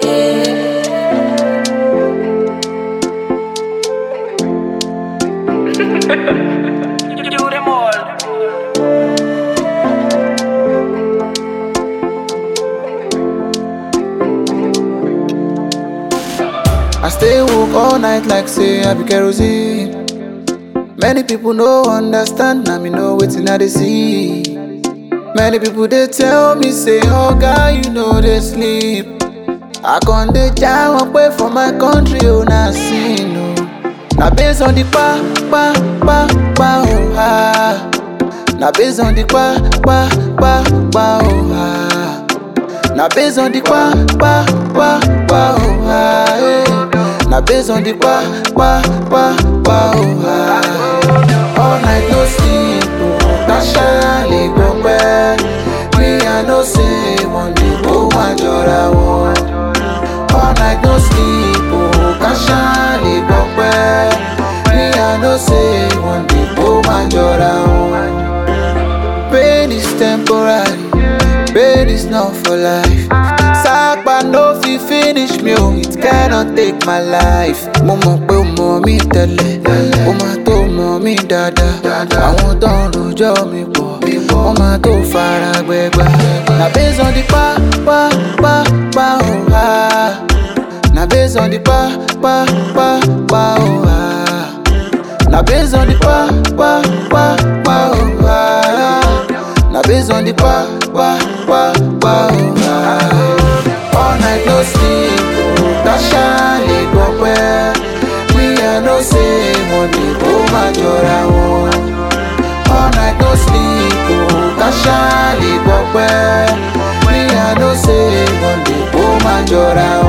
Do them all. I stay woke all night like say I be kerosene. Many people no understand, now me know wetin I dey see. Many people they tell me say, oh guy, you know they sleep. I con dey jam up way for my country, oh na sin oh. Na based on the pa pa pa pa oh ah. Na based on the pa pa pa pa oh ah. Na based on the pa pa pa pa oh ah. eh. Na based on the pa pa pa pa oh ah. All night no sleep oh. Kasha le gbọpẹ́. Me I know say one day ó máa jọra wọn. All night no sleep oh. Kasha le gbọpẹ́. Me I know say one day ó máa jọra wọn. Pain is temporary, pain is not for life. Sápá no fit finish me o, it cannot take my life. Mo mọ̀ pé o mọ̀ mí tẹ́lẹ̀, o máa tó mọ̀ mí dáadáa. Àwọn tó ń rojọ́ mi pọ̀, wọ́n máa tó fara gbẹgbà. Na based on the pa pa pa pa o ha. Na based on the pa pa pa pa o ha. Na based on the pa pa pa pa oh ah. Na based on the pa pa pa pa oh ah. All night no sleep, oh. Tasha le gbọpẹ́. We I know say money ó máa jọra wọn. All night no sleep, oh. Tasha le gbọpẹ́. We I know say money ó máa jọra wọn.